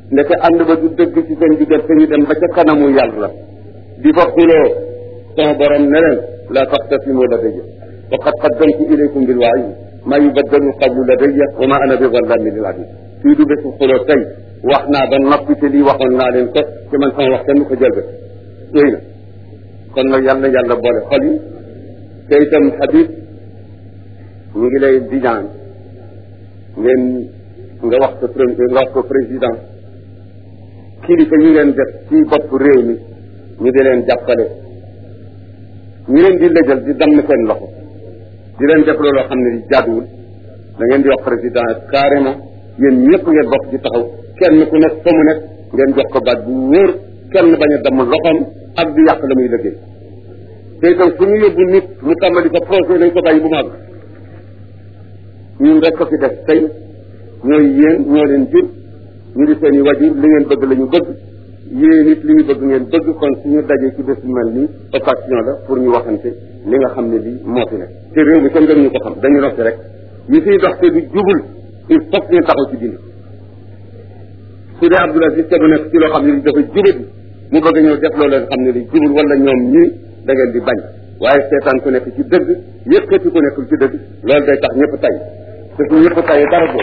ndeke ànd ba du dëgg ci seen diggante ñu dem ba ca kanamu yàlla di fa xuloo sama borom ne leen laa taxtasimu ladayya faqad qaddamtu ilaykum bil wa'iid maa yubaddalu qawlu ladayya wa ma ana bi zallamin lil abid fii du bésu xuloo tey wax naa ba noppi te lii waxoon naa leen ko te man sama wax kenn ko jël ba yooyu na kon nag yàlla yàlla boole xol yi te itam Habib ñu ngi lay di ñaan ngeen nga wax ko premier nga wax ko président kilifa yi ngeen def ci bopp réew mi ñu di leen jàppale ñu leen di lëjal di damm seen loxo di leen def looloo xam ne di jaaduwul da ngeen di wax président carrément yéen ñëpp ngeen bokk ci taxaw kenn ku nekk fa mu nekk ngeen jox ko baat bu wóor kenn bañ a damm loxoom ak di yàq la muy liggéey te itam fu ñu yóbbu nit mu tàmbali fa projet nañ ko bàyyi bu mag ñun rek ko fi def tey ñooy yéen ñoo leen jur ñu di seen i wajur li ngeen bëgg la ñu bëgg yéen it li ñu bëgg ngeen bëgg kon suñu dajee ci bés bu mel nii occasion la pour ñu waxante li nga xam ne lii moo fi nekk te réew mi kenn gën ñu ko xam dañu noppi rek yi fiy dox te du jubul il faut que ñu taxaw ci dindi su dee Abdoul Aziz te bu nekk ci loo xam ne li dafa jubati mu bëgg ñëw def loo leen xam ne li jubul wala ñoom ñii da ngeen di bañ waaye seetaan ku nekk ci dëgg yëkkati ku nekkul ci dëgg loolu day tax ñëpp tay te su ñëpp tayee dara boobu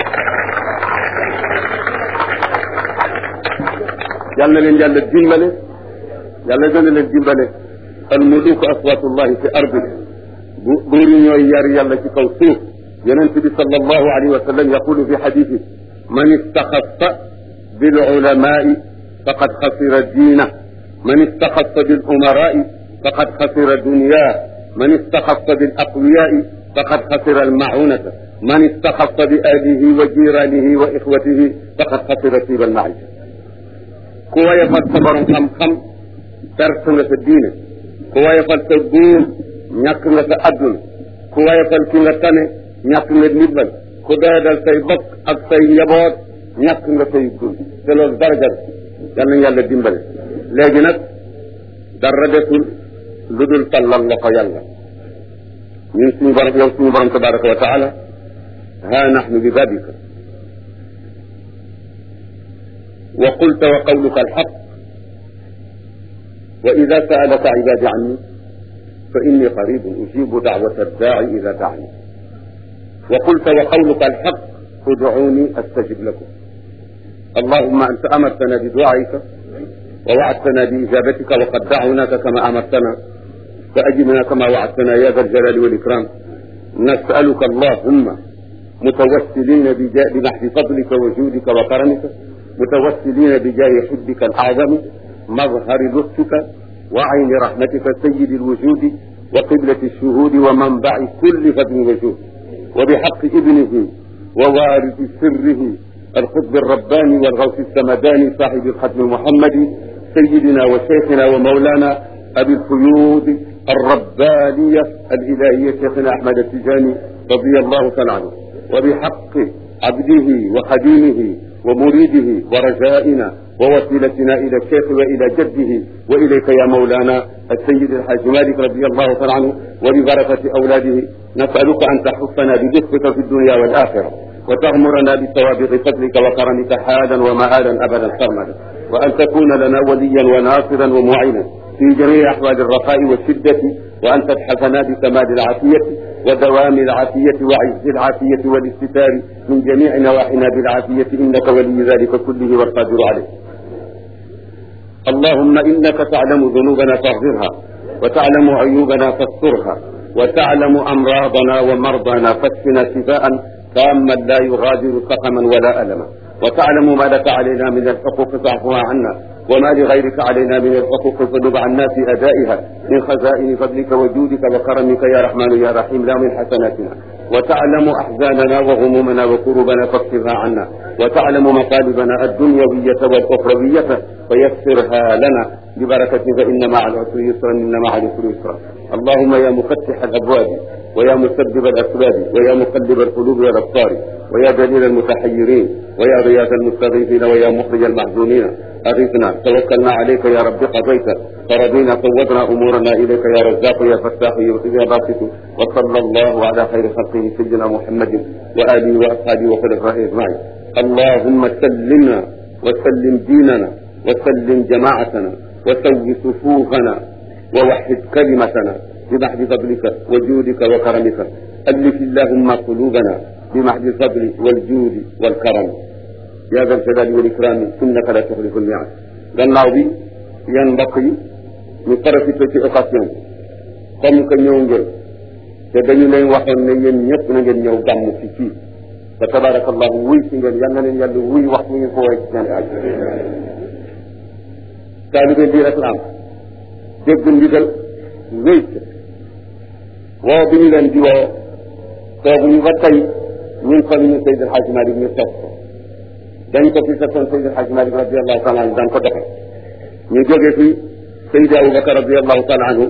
yàlla na leen yàlla dimbale yàlla dana leen dimbale al muluku aswatullahi fi ardi bu buur yi ñooy yar yàlla ci kaw suuf yonent bi sallallahu alayhi wa sallam yaqulu fi xadithi man istaxassa bil ulamai faqad xasira diina man istaxassa bil umarai faqad xasira dunya man istaxassa bil aqwiyai faqad xasira al maunata man istaxassa bi ahlihi wa jiranihi wa ixwatihi faqad xasira tiiba al maisha ku wayefal sa borom xam-xam perte nga sa diine ku wayefal sa góor ñàkk nga sa adduna ku wayefal ki nga tane ñàkk nga ndimbal ku doyadal say bokk ak say njaboot ñàkk nga say dund te loolu daraja la yal nañu yàlla dimbale léegi nag dara desul lu dul tallal loxo yàlla ñun suñu borom yow suñu borom tabaraka wa taala ha nahnu bi babika وقلت وقولك الحق وإذا سألك عبادي عني فإني قريب أجيب دعوة الداعي إذا دعني وقلت وقولك الحق ادعوني أستجب لكم اللهم أنت أمرتنا بدعائك ووعدتنا بإجابتك وقد دعوناك كما أمرتنا فأجبنا كما وعدتنا يا ذا الجلال والإكرام نسألك اللهم متوسلين بمحض فضلك وجودك وكرمك متوسلين بجاه حبك الأعظم مظهر لطفك وعين رحمتك سيد الوجود وقبلة الشهود ومنبع كل فضل وجود وبحق ابنه ووارث سره القطب الرباني والغوث السمداني صاحب الختم المحمدي سيدنا وشيخنا ومولانا أبي القيود الربانية الإلهية شيخنا أحمد التجاني رضي الله تعالى عنه وبحق عبده وخديمه ومريده ورجائنا ووسيلتنا إلى الشيخ وإلى جده وإليك يا مولانا السيد الحاج مالك رضي الله تعالى عنه وببركة أولاده نسألك أن تحفنا بلطفك في الدنيا والآخرة وتغمرنا بسوابق فضلك وكرمك حالا ومآلا أبدا سرمدا وأن تكون لنا وليا وناصرا ومعينا في جميع أحوال الرخاء والشدة وأن تبحثنا بكمال العافية ودوام العافية وعز العافية والاستتار من جميع نواحينا بالعافية إنك ولي ذلك كله والقادر عليه اللهم إنك تعلم ذنوبنا فاغفرها وتعلم عيوبنا فاسترها وتعلم أمراضنا ومرضانا فاشفنا شفاء تاما لا يغادر سقما ولا ألما وتعلم ما لك علينا من الحقوق فاعفها عنا وما لغيرك علينا من الحقوق فنب عنا في أدائها من خزائن فضلك وجودك وكرمك يا رحمن يا رحيم لا من حسناتنا وتعلم أحزاننا وغمومنا وكروبنا فاكفرها عنا وتعلم مطالبنا الدنيوية والأخروية فيسرها لنا ببركة فإن مع العسر يسرا إن مع العسر يسرا اللهم يا مفتح الأبواب ويا مسبب الأسباب ويا مقلب القلوب والأبصار ويا دليل المتحيرين ويا غياث المستغيثين ويا مخرج المحزونين أغثنا توكلنا عليك يا رب قضيت فرضينا فوضنا أمورنا إليك يا رزاق يا فتاح يا باسط وصلى الله على خير خلقه سيدنا محمد وآله وأصحابه وخلفائه أجمعين اللهم سلمنا وسلم ديننا وسلم جماعتنا وسو صفوفنا ووحد كلمتنا بمحض فضلك وجودك وكرمك ألف اللهم قلوبنا بمحض الفضل والجود والكرم يا ذا الجلال والإكرام إنك لا تخلف الميعاد gannaaw bi yan mbokk yi ñu profité ci occasion comme que ñëw ngeen te dañu leen waxoon ne yéen ñëpp na ngeen ñëw gàmm fi fii te tabarakallahu wuy si ngeen yal na leen yàlla wuy wax mu ngi ko woy ci seen aaj taalibe lii rek la am dégg ndigal wéy ca woo bi ñu leen di woo toogu ñu ba tey ñun fan ñu Seydi El Hadji Malick ñu toog ko dañ ko fi fekkoon Seydi El Hadji Malick radiallahu taala anhu daan ko doxe ñu jóge fi Seydi Aboubacar radiallahu taala anhu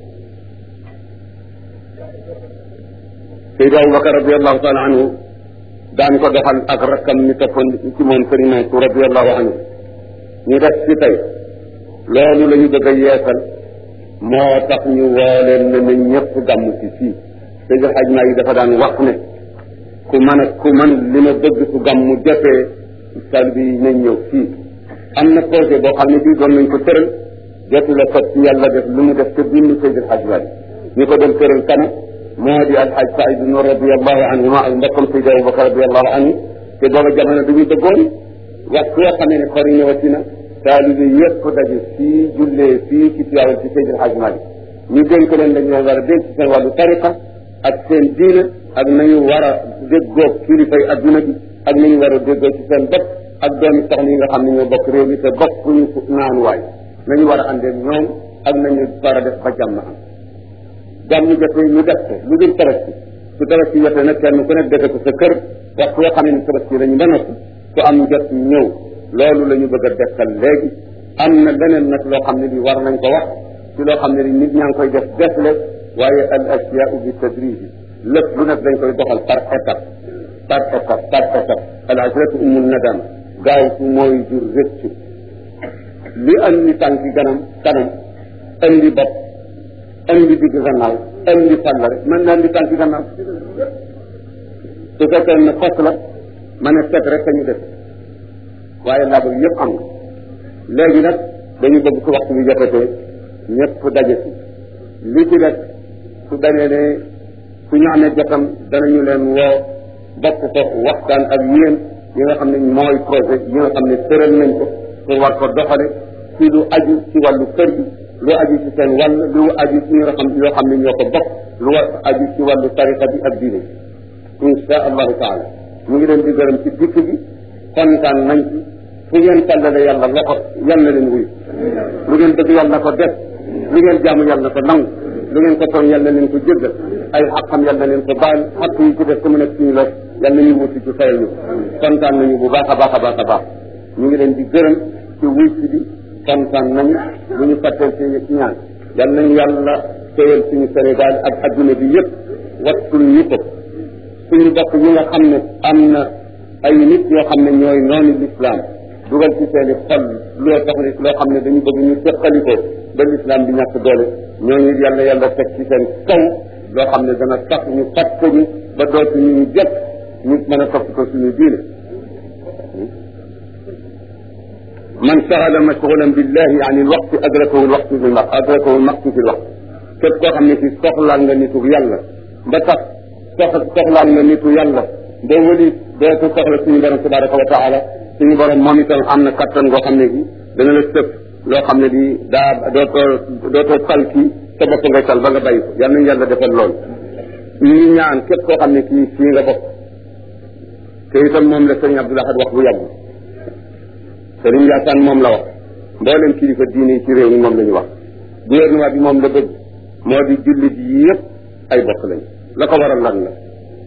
Seydi Aboubacar radiallahu taala anhu daan ko doxal ak rakkam ñu toppoon ci moom Sëriñ Mansour radiallahu anhu ñu def ci tey loolu la ñu bëgg a yeesal moo tax ñu woo leen ne na ñëpp gàmm ci fii Seydi El Hadji Malick dafa daan wax ne ku mën a ku mën li ma bëgg su gàmm jotee taalibe yi nañ ñëw fii am na projet boo xam ne bii doon nañ ko tëral jotu la sot ci yàlla def lu mu def te bind Seydi El Hadji Malick ñu ko doon tëral kana moo di alxaj Saïd Nour radiallahu anhuma ak mbokkam Seydi Aboubacar radiallahu anhu te booba jamono dañu dëggoon wax soo xamee ne xor yi ñëwati na taalibe yëpp daje fii jullee fii ci Tiwaawan ci Seydi El Hadji Malick ñu dénk leen dañu leen war a dénk ci seen wàllu tariqa ak seen diine ak nañu war a déggoo kilifay adduna bi ak nañu war a déggoo ci seen bopp ak doomi soxna yi nga xam ne ñoo bokk réew mi te bokkuñu naanuwaay nañu war a àndee ñoom ak nañu war a def ba jàmm am jàmm jotee ñu def ko lu dul tabaski su tabaski jotee nag kenn ku nekk defe ko sa kër wax yoo xam ne tabaski dañu ba noppi su am jot ñëw loolu la ñu bëgg a dekkal léegi am na leneen nag loo xam ne bi war nañ ko wax ci loo xam ne ni nit ñaa ngi koy def defle waaye al asiyaau bi tadriji lépp lu nekk dañ koy doxal par étape par étape par étape al ajratu umul nadam gaaw su mooy jur rëccu li andi tànki ganam kanam andi bopp andi digg gannaaw andi fàll rek mën na andi tànki gannaaw su fekkee ne fas la ma ne set rek ñu def waaye laa bëgg yëpp am na léegi nag dañu bëgg su waxtu bi jotatee ñëpp daje si li ci def su danee ne su ñu amee jotam danañu leen woo bokk ko waxtaan ak yéen yi nga xam ne mooy projet yi nga xam ne tëral nañ ko pour war ko doxale ci lu aju ci wàllu kër gi lu aju ci seen wàll lu aju ci ñi nga xam yoo xam ne ñoo ko bokk lu war aju ci wàllu tariqa bi ak diine insha allahu taala ñu ngi leen di gërëm ci dikk bi kontaan nañ ci fu ngeen tàllale yàlla loxo yal na leen wuyu lu ngeen bëgg yàlla na ko def lu ngeen jaamu yàlla na ko nangu lu ngeen ko tooñ yàlla na leen ko jéggal ay xaqam yàlla na leen ko baal xaq yi ci def ku mu nekk suñu los yàlla nañu wuti ci fayal ñu kontaan nañu bu baax a baax a baax a baax ñu ngi leen di gërëm ci wuy si bi kontaan nañu bu ñu fàtteel ci ñaan yal nañu yàlla téyal suñu Sénégal ak adduna bi yëpp wattul ñu ko suñu bokk yi nga xam ne am na ay nit yoo xam ne ñooy noonu l'islam dugal ci seeni xol loo tax ne loo xam ne dañu bëgg ñu teqali ko ba l'islam bi ñàkk doole ñooñu yàlla yàlla teg ci seen kaw loo xam ne dana tax ñu fàtte ñu ba dootuñu ñu jot ñu mën a topp ko suñu diine man saxala mashgulan billahi an il waqti adrakahu l waqtu fi l waqt adrakahu l maqtu fi l waqt képp koo xam ne si soxlaal nga nitu yàlla ba tax sox soxlaal nga nitu yàlla ba wëli dootu soxla suñu borom tabaraka wa taala suñu borom moom itam am na kattan goo xam ne gi dana la sëpp loo xam ne di daa dootoo dootoo tal kii sa bopp ngay tal ba nga bàyyi ko yal nañu yàlla defal loolu ñu ngi ñaan képp koo xam ne kii fii nga bokk te itam moom la sëriñ Abdoul Ahad wax bu yàgg sëriñ Yaasaan moom la wax mboolem kilifa diine yi ci réew mi moom la ñu wax gouvernement bi moom la bëgg moo di jullit yi yëpp ay bokk lañ la ko waral lan la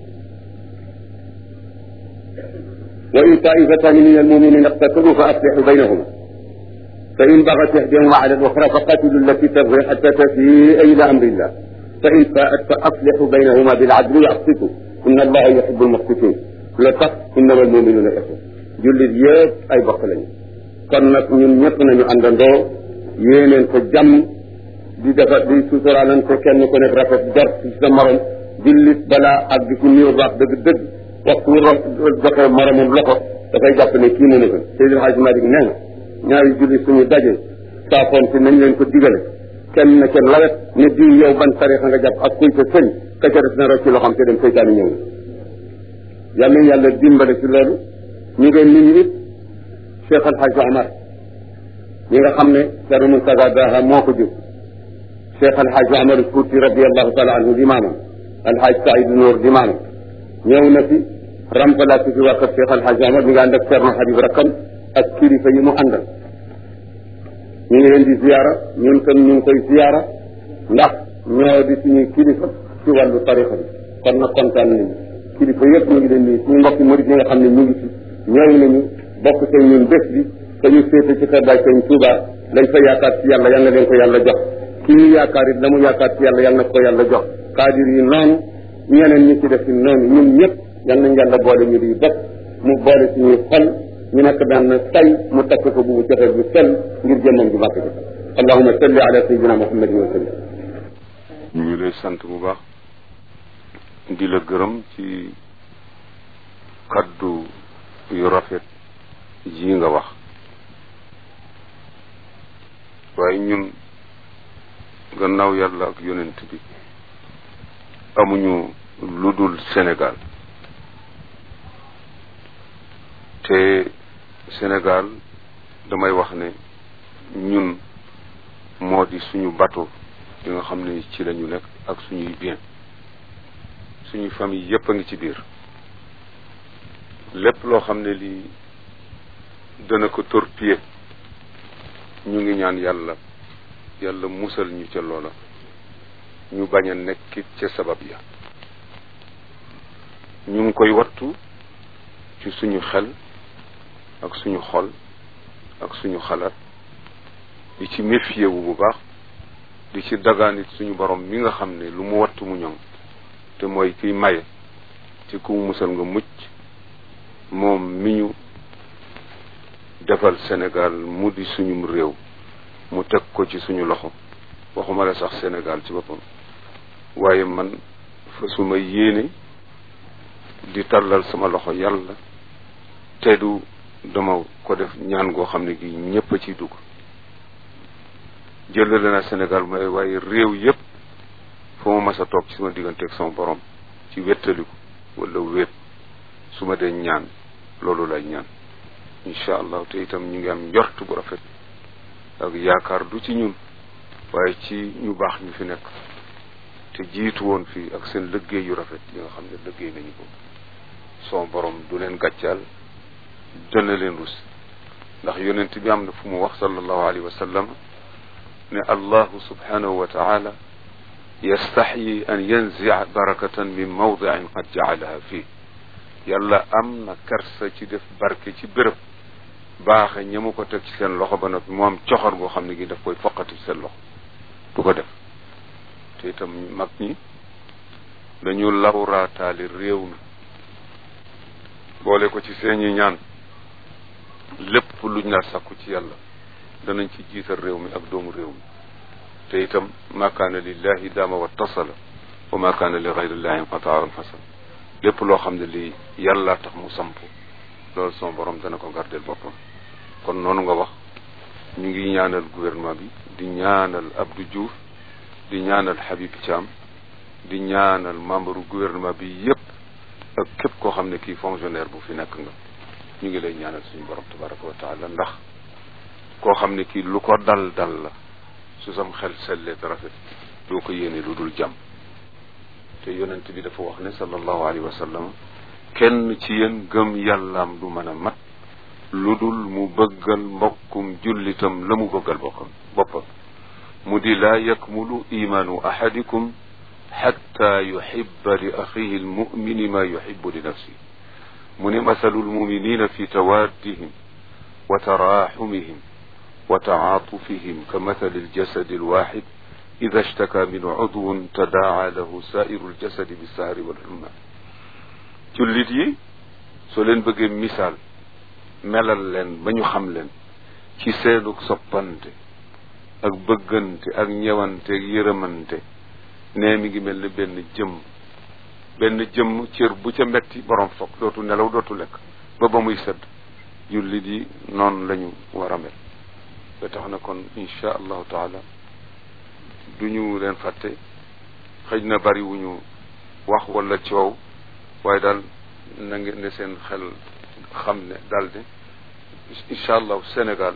wa in taifatani min almuminina iqtatalu fa aslihu baynahuma fa in bagat ihdahuma ala al-ukhra fa qatilu allati tabghi hatta tafia ila amrillah fa in faat fa aslihu baynahuma bil adli wa aqsitu inna allaha yuhibbu al-muqsitin la tax innama almuminuna ixwa jullit yëpp ay bokk lañu kon nag ñun ñëpp nañu àndandoo yéeneen ko jàmm di defa di suturaalante kenn ku nekk rafet jort ci sa morom jullit balaa ak di ku niir baax dëgg dëgg waxtu joxe moromam loxo dafay jàpp ne kii mënu ko Seydil Hadj Malick nee na ñaari julli suñu daje saafoon si nañ leen ko digale kenn na ca lawet ne diw yow ban tarixa nga jàpp ak kuy sa sëñ ka ca def na rocc loo xam te dem seytaani ñëw na yàlla yàlla dimbale ci loolu ñu ngeen nit ñi it Cheikh Al Hadj Omar ñi nga xam ne Thierno Moustapha Daha moo ko jur Cheikh Al Hadj Omar Fouti radiallahu taala anhu di maamam Al Hadj Saïd Nour di maamam ñëw na fi remplacé fi waa kër Cheikh Al Hadj Omar mi nga ànd ak Thierno Habib Rakam ak kilifa yi mu àndal ñu ngi leen di ziyaara ñun tam ñu ngi koy ziyaara ndax ñoo di suñuy kilifa ci wàllu tarixa bi kon nag kontaan nañu kilifa yëpp ñu ngi leen nii suñu mbokki murid yi nga xam ne ñu ngi ci ñëw nañu bokk seen ñun bés bi te ñu féete ci kër Baay Sëñ Tuuba lañ fa yaakaar ci yàlla yal na leen ko yàlla jox ki ñu yaakaar it la mu yaakaar ci yàlla yal na ko yàlla jox kaadir yi noonu ñeneen ñi ci def ci noonu ñun ñëpp yal nañ yàlla boole ñu di bopp mu boole suñuy xol ñu nekk benn tay mu takk ko bu mu joxe bu sell ngir jëmmam ju màkk ji allahuma salli ala sayyidina muhammadin wa sallam ñu ngi lay sant bu baax di la gërëm ci kaddu yu rafet yi nga wax waaye ñun gannaaw yàlla ak yonent bi amuñu lu dul Sénégal te Sénégal damay wax ne ñun moo di suñu bateau yi nga xam ne ci lañu nekk ak suñuy bien suñuy famille yépp a ngi ci biir lépp loo xam ne lii dana ko torpiller ñu ngi ñaan yàlla yàlla musal ñu ca loola ñu bañ a nekkit ca sabab ya ñu ngi koy wattu ci suñu xel ak suñu xol ak suñu xalaat di ci méfier wu bu baax di ci dagaanit suñu borom mi nga xam ne lu mu wattu mu ñoŋ te mooy kiy maye ci ku musal nga mucc moom mi ñu defal Sénégal mu di suñum réew mu teg ko ci suñu loxo waxuma la sax Sénégal ci boppam waaye man fa suma yéene di tàllal sama loxo yàlla te du dama ko def ñaan goo xam ne gi ñépp a ciy dugg jëlale naa Sénégal mooy waaye réew yépp fa ma mas a toog ci sama diggante ak sama borom ci wettaliku wala wéet su ma dee ñaan loolu lay ñaan incha allah te itam ñu ngi am njort bu rafet ak yaakaar du ci ñun waaye ci ñu baax ñu fi nekk te jiitu woon fii ak seen liggéey yu rafet yi nga xam ne liggéey nañu ko son borom du leen gàccaal dana leen rus ndax yonent bi am na fu mu wax sallallahu alayhi wa sallam ne allahu subhanahu wa taala yastaxyi an yanzia barakatan min mawdiin qad jaalaha fii yàlla am na kersa ci def barke ci béréb baaxe ña mu ko teg ci seen loxo ba noppi mu am coxor goo xam ne gi daf koy foqati ci seen loxo du ko def te itam mag ñi dañu lawraataali réew mi boole ko ci seeni ñaan lépp luñ la sakku ci yàlla danañ ci jiital réew mi ak doomu réew mi te itam ma kaana lillahi daama wa tasala wa ma kaana li gayrillahi inqataa fasal lépp loo xam ne lii yàlla tax mu samp loolu sama borom dana ko gardeel boppam kon noonu nga wax ñu ngi ñaanal gouvernement bi di ñaanal Abdou Diouf di ñaanal Habib Thiam di ñaanal membre gouvernement bi yépp ak képp koo xam ne kii fonctionnaire bu fi nekk nga ñu ngi lay ñaanal suñu borom tabaraka wa taala ndax koo xam ne kii lu ko dal dal la su sam xel sellee te rafet doo ko yéene lu dul jàmm te yonent bi dafa wax ne sallallahu alayhi wa sallam kenn ci yéen gëm yàllaam du mën a mat lu dul mu bëggal mbokkum jullitam la mu bëggal bokkam boppam mu di laa yakmulu imaanu ahadikum xatta yuhibba li axihi almumini ma yuhibbu li nafsi mu ne masalu almuminina fi tawaddihim wa taraxumihim wa taatufihim ka mathali aljasadi alwaxid ida ishtaka min udwun tadaa lahu sairu aljasadi bisahari walhumma jullit yi soo leen bëggee misaal melal leen ba ñu xam leen ci seenug soppante ak bëggante ak ñewante ak yërëmante nee mi ngi mel ni benn jëmm benn jëmm cër bu ca metti borom foog dootu nelaw dootu lekk ba ba muy sedd jullit yi noonu la ñu war a mel ba tax na kon insha allahu taala du ñu leen fàtte xëj na bari wu ñu wax wala coow waaye daal na ngeen ne seen xel xam ne daal ne incha allahu Sénégal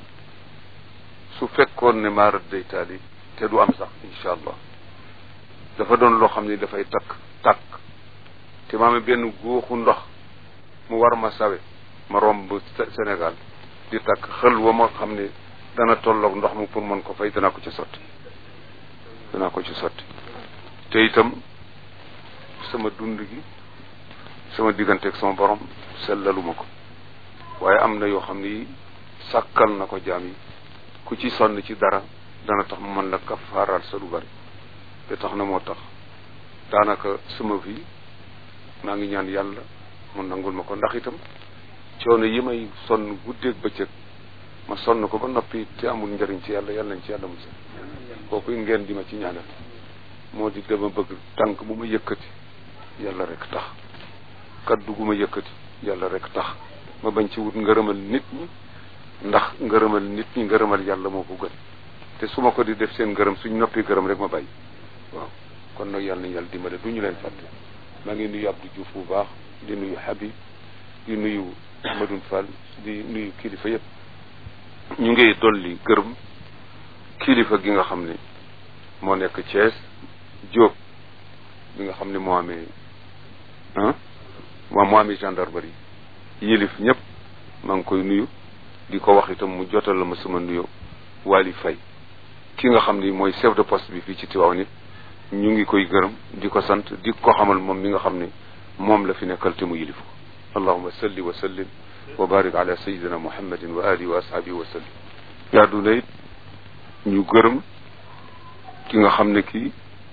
su fekkoon ne maarat day taali te du am sax incha allah dafa doon loo xam ne dafay takk takk te ma amee benn góoxu ndox mu war ma sawe ma romb Sénégal di takk xël wa ma xam ne dana tolloog ndox mu pour mën ko fay danaa ko ci sotti danaa ko ci sotti te itam sama dund gi sama digganteeg sama borom sellaluma ko waaye am na yoo xam ne yi sàkkal na ko jaam yi ku ci sonn ci dara dana tax mu mën la kafaaral sa lu bari te tax na moo tax daanaka sama vie maa ngi ñaan yàlla mu nangul ma ko ndax itam coono yi may sonn guddeeg bëccëg ma sonn ko ba noppi te amul njëriñ ci yàlla yàlla nañ ci yàlla musal kooku ngeen di ma ci ñaanal moo di dama bëgg tànk bu ma yëkkati yàlla rek tax kaddu gu ma yëkkati yàlla rek tax ma bañ ci wut ngërëmal nit ñi ndax ngërëmal nit ñi ngërëmal yàlla moo ko gën te su ma ko di def seen ngërëm suñ noppi gërëm rek ma bàyyi waaw kon nag yàlla nañ yàlla dimbale du ñu leen fàtte maa ngi nuyu Abdou Diouf bu baax di nuyu Habib di nuyu Ahmadoune Fall di nuyu kilifa yëpp ñu ngi dolli gërëm kilifa gi nga xam ne moo nekk Thiès Diop bi nga xam ne moo amee ah moo moo amee gendarmerie yilif ñëpp maa ngi koy nuyu di ko wax itam mu jotal la ma sama nuyo Wali Faye ki nga xam ni mooy chef de poste bi fii ci Tivaouane nit ñu ngi koy gërëm di ko sant di ko xamal moom mi nga xam ne moom la fi nekkal te mu yilif ko allahuma salli wa sallim wa barik ala sayidina muhammadin wa alihi wa ashabihi wa sallim yaadu na it ñu gërëm ki nga xam ne kii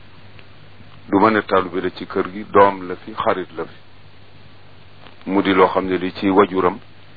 du ma ne taalibe la ci kër gi doom la fi xarit la fi mu di loo xam ne li ci wajuram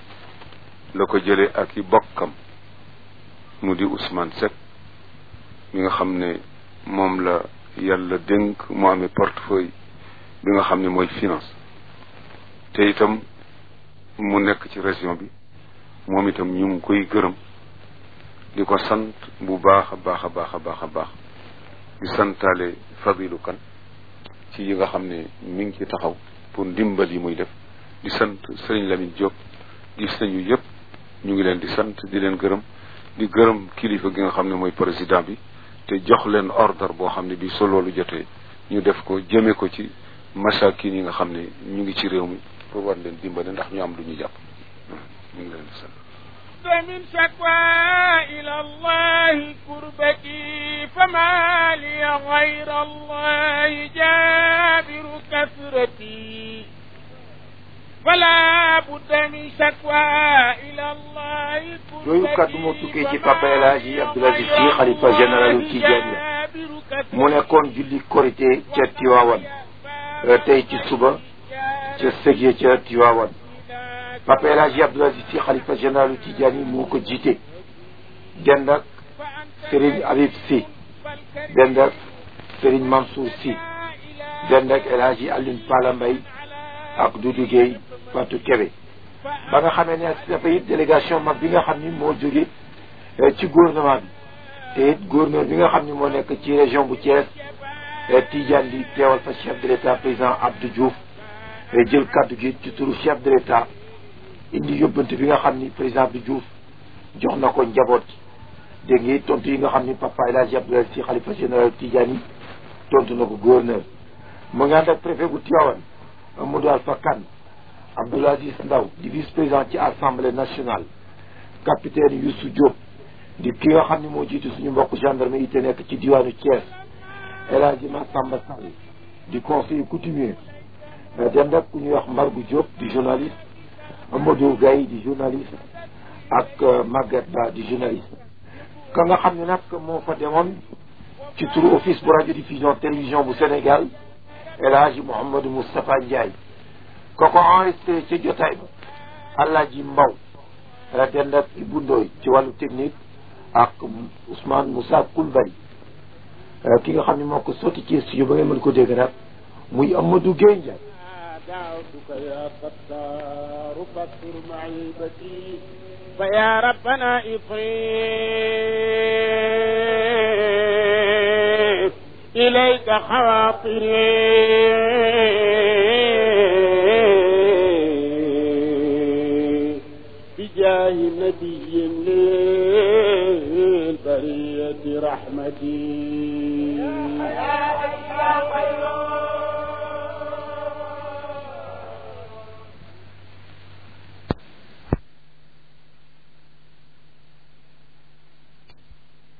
la ko jëlee ak i bokkam mu di Ousmane Seck mi nga xam ne moom la yàlla dénk mu amee portefeuille bi nga xam ne mooy finance te itam mu nekk ci région bi moom itam ñu ngi koy gërëm di ko sant bu baax a baax a baax a baax a baax di santaale Fadilou Kane ci yi nga xam ne mi ngi ci taxaw pour ndimbal yi muy def di sant Serigne Lamine Diop gis nañu yëpp ñu ngi leen di sant di leen gërëm di gërëm kilifa gi nga xam ne mooy président bi te jox leen ordre boo xam ne bi so loolu jotee ñu def ko jëme ko ci masakin yi nga xam ne ñu ngi ci réew mi pour war leen dimbale ndax ñu am lu ñu jàpp ñu ngi leen di sant من شكوى إلى الله كربتي فما لي غير الله جابر كثرتي فلا بد من شكوى إلى الله yooyu kàddu moo tukkee ci papa El Hadji Abdoul Aziz Sy xalifa généralu Tidiane la mu nekkoon julli korité ca Tiwaawan tey ci suba ca sëgye ca Tiwaawan papa El Hadji Abdoul Aziz Sy xalifa généralu Tidiane moo ko jiite dend ak Serigne Habib Sy dend ak Serigne Mansour Sy dend ak El Hadji Alioune Pala Mbaye ak Doudou Gueye Fatou Kébé ba nga xamee ne dafa it délégation mag bi nga xam ni moo jóge ci gouvernement bi te it gouverneur bi nga xam ni moo nekk ci région bu Thiès Tidiane di teewal fa chef de l'état président Abdou Diouf jël kaddu gi ci turu chef de l'état indi yóbbante bi nga xam ni président Abdou Diouf jox na ko njaboot dégg nga tontu yi nga xam ni papa El Hadji Abdoul Aziz Sy xalifa général Tidiane yi tontu na ko gouverneur mu ngi ànd ak préfet bu Tivaouane Amadou Alpha Kane Abdoul Aziz Ndaw di vice président ci assemblée nationale capitaine Youssou Diop di ki nga xam ne moo jiitu suñu mbokk gendarme yi te nekk ci diwaanu Thiès El Hadji Massamba Sall di conseiller coutumier dem rek ku ñuy wax Mbargu Diop di journaliste Amadou Gaye di journaliste ak Maguette Ba di journaliste ka nga xam ne nag moo fa demoon ci turu office bu radio diffusion télévision bu Sénégal El Hadji Mouhamadou Moustapha Ndiaye ko ko enregistré ci jotaay ba Alaaji Mbaw la dend ak Ibou Ndoy ci wàllu technique ak Ousmane Moussa Koulibaly ki nga xam ne moo ko sotti ci studio ba ngeen mën ko dégg nag muy Amadou Gueye Ndiaye دعوتك يا ستار فاستر معيبتي فيا ربنا إفريت إليك خواطري بجاه نبي للبرية رحمتي يا حي يا قيوم